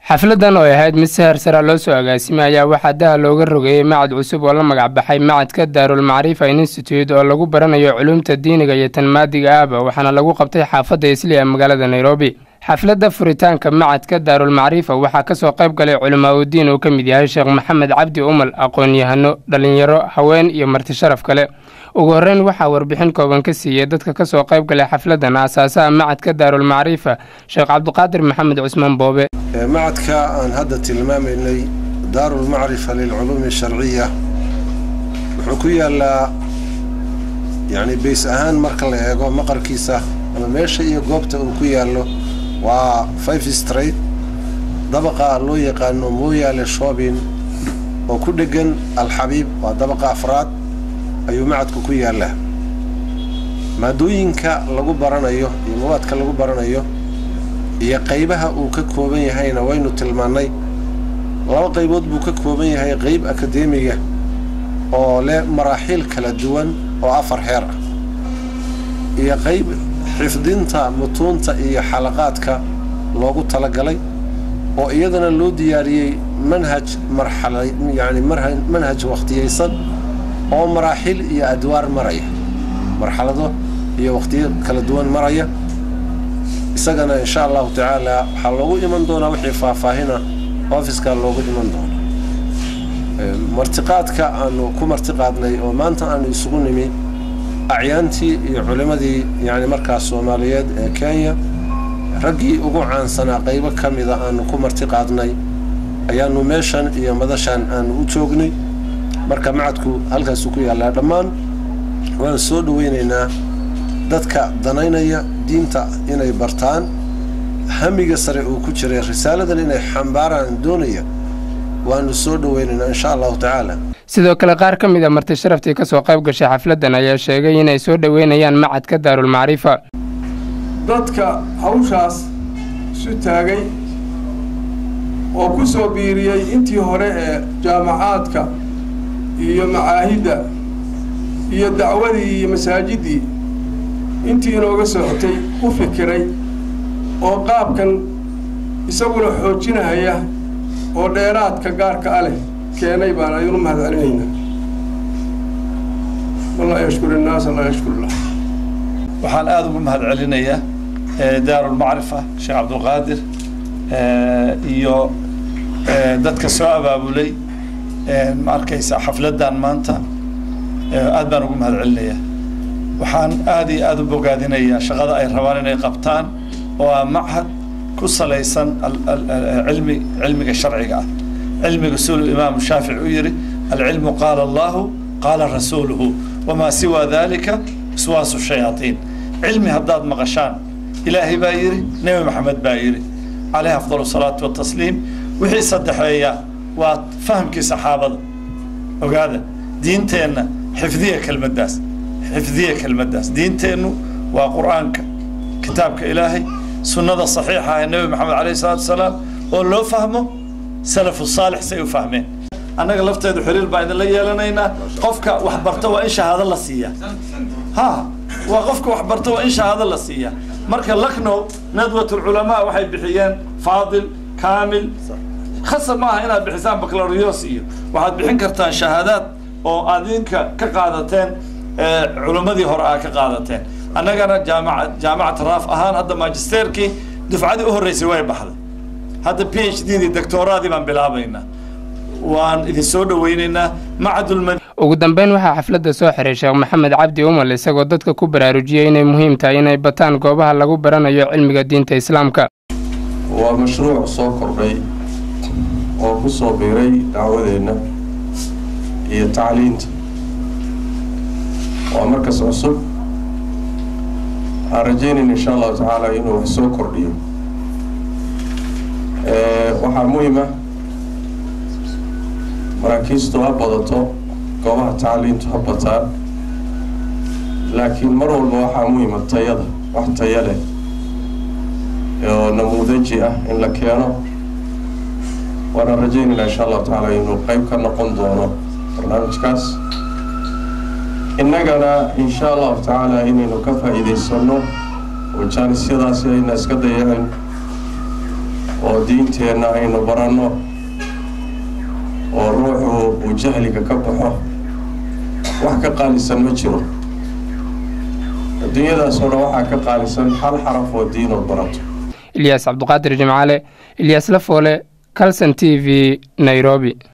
xafladan oo ahayd mid si hersara loo soo agaasimay ayaa waxaa daha looga rogeeyey macad cusub oo la magacbaxay macadka daarul macrifa institute oo lagu baranayo culumta diiniga iyo tan maadiga ahba waxaana lagu qabtay xaafadda isli ee magaalada nairobi xafladda furitaanka macadka daarul macrifa waxaa kasoo qayb galay culamaa udiin uu ka mid yahay sheekh maxamed cabdi umal aqoon-yahano dhalinyaro haween iyo marti sharaf kale ugu horreyn waxaa warbixin kooban ka siiyey dadka kasoo qayb galay xafladan aasaasaha macadka daarul macrifa sheekh cabdiqaadir maxamed cusmaan boobe macadka aan hadda tilmaamaynay daarulmacrifa lilculuumi asharciya wuxuu ku yaalaa yacni bays ahaan marka la eego maqarkiisa ama meesha iyo goobta uu ku yaallo waa five straight dabaqa loo yaqaano mooyaale shoobin oo ku dheggan alxabiib waa dabaqa afraad ayuu macadku ku yaallaa maadooyinka lagu baranayo iyo mawaadka lagu baranayo iyo qaybaha uu ka kooban yahayna waynu tilmaannay laba qaybood buu ka kooban yahay qayb akadeemiga oo leh maraaxiil kala duwan oo afar heer ah iyo qayb xifdinta mutuunta iyo xalaqaadka loogu talagalay oo iyadana loo diyaariyey manhaj marxala yacni manhaj wakhtiyaysan oo maraaxiil iyo adwaar maraya marxalado iyo wakhtiyo kala duwan maraya isagana insha allahu tacaala waxaa loogu iman doonaa wixii faahfaahina ofiskaa loogu iman doonaa martiqaadka aanu ku martiqaadnay oo maanta aanu isugu nimi acyaantii iyo culimmadii yacni markaas soomaaliyeed ee kenya raggii ugu caansanaa qaybo ka mida aanu ku martiqaadnay ayaanu meeshan iyo madashan aanu u joognay marka macadku halkaasuu ku yaallaa dhammaan waan soo dhawaynaynaa dadka danaynaya diinta inay bartaan hamiga sare uu ku jiray risaaladan inay xambaaraan doonaya waanu soo dhawaynaynaa insha allahu tacaala sidoo kale qaar ka mid a marti sharaftii ka soo qayb gashay xafladdan ayaa sheegay inay soo dhoweynayaan macadka daarul macrifa dadka hawshaas isu taagay oo ku soo biiriyey intii hore ee jaamacaadka iyo macaahidda iyo dacwadii iyo masaajiddii intii inooga socotay u fikiray oo qaabkan isaguna xoojinahaya oo dheeraadka gaarka a leh keenay baan aynu mahad celinaynaa man laa yashkur innaasa laa yashkurlah waxaan aada ugu mahad celinayaa daarulmacrifa sheekh cabdulqaadir iyo dadka soo abaabulay ma arkaysaa xafladdan maanta aad baan ugu mahad celinayaa waxaan aada iyo aada u bogaadinayaa shaqada ay rabaan inay qabtaan oo ah machad ku salaysan cilmi cilmiga sharciga ah cilmiga sul imaamu shaafici u yihi alcilmu qaala allahu qaala rasuuluhu wamaa siwaa dalika iswaasu shayaaiin cilmi haddaad maqashaan ilaahay baa yidhi nebi maxamed baa yidhi calayhi afdal salaatu watasliim wixii saddexeeya waa fahamkii saxaabada ogaada diinteenna xifdiya kelmaddaas xifdiya kelmaddaas diinteennu waa qur'aanka kitaabka ilaahay sunnada saxiixa ee nebi maxamed calayhi salaatu wasalaam oo loo fahmo salafu saalix say u fahmeen annaga lafteedu xiriir baan idinla yeelanaynaa qofka wax barta waa in shahaado la siiyaa ha waa qofka wax barta waa in shahaado la siiyaa marka lucknow nadwat ulculamaa waxay bixiyeen faadil kaamil khasab maaha inaad bixisaan baclarios iyo waxaad bixin kartaan shahaadaad oo adinka ka qaadateen culimmadii hore aa ka qaadateen annagana jaamaca jaamacat raaf ahaan hadda magisterkii dufcadii u horreysay way baxday hadda p h d dii doctooraadii baan bilaabaynaa waan idin soo dhawaynaynaa macadulmad ugu dambeyn waxaa xafladda soo xiray sheekh maxamed cabdi umal isagoo dadka ku baraarujiyey inay muhiim tahay inay bataan goobaha lagu baranayo cilmiga diinta islaamka waa mashruuc soo kordhay oo ku soo biiray dacwadeenna iyo tacliinta waa markas cusub aan rajaynayna insha allahu tacaala inuu wax soo kordhiyo waxaa muhima maraakiistu ha badato goobaha tacliintu ha bataan laakiin mar walba waxaa muhima tayada wax taya leh oo namuudaji ah in la keeno waana rajaynayna insha allahu tacaala inuu qeyb ka noqon doono barnaamijkaas innagana insha allahu tacaala inaynu ka faa'iidaysano oo jaanisyadaasi ayna iska dayacin oo diinteenna aynu baranno oo ruuxu uu jahliga ka baxo wax ka qaalisan ma jiro adduunyadaasoo dhan waxaa ka qaalisan hal xaraf oo diinood barato ilyaas cabduqaadir jimcaale ilyaas lafoole calson t v nairobi